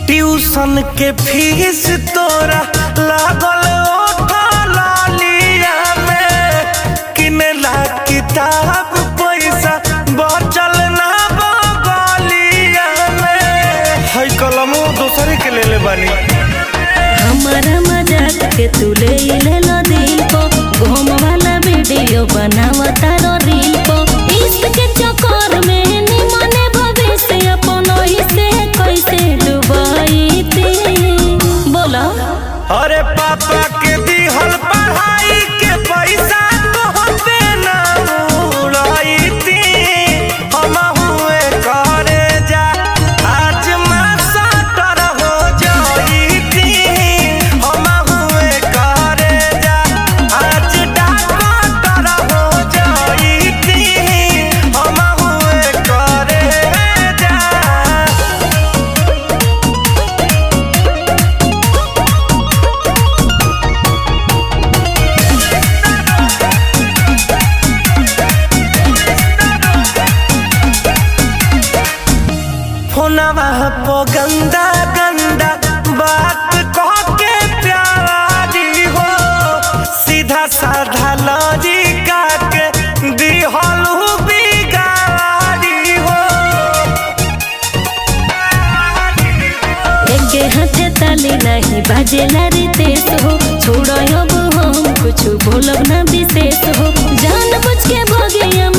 tuition के fees तोरा लागल ओठा लालिया में किनेला किताब पैसा बचल ना बगलिया में है कलमो दोसरे के ले ले बानी हमारा मजाक के तू ले ले लो दिल को घूम वाला वीडियो बनावा तारो रील को इश्क के चक्कर में निमने भविष्य अपन ही से कैसे डुबाई थी बोला अरे पापा के दिहल पढ़ाई के पैसा तोहते ना उड़ाई थी हम हुए करे जा आज मैं सटर हो जाई थी हम हुए करे जा आज डॉक्टर हो जाई थी हम हुए करे जा फोनवा पो गंदा गंदा बात कह के प्यारी हो सीधा साधा लॉजिका के दिहलू बिगाड़ी हो एके हाथे ताली नहीं बाजेला रितेश हो छोड़ो अब हम कुछ बोलब ना विशेष हो जान बुझ के भगिया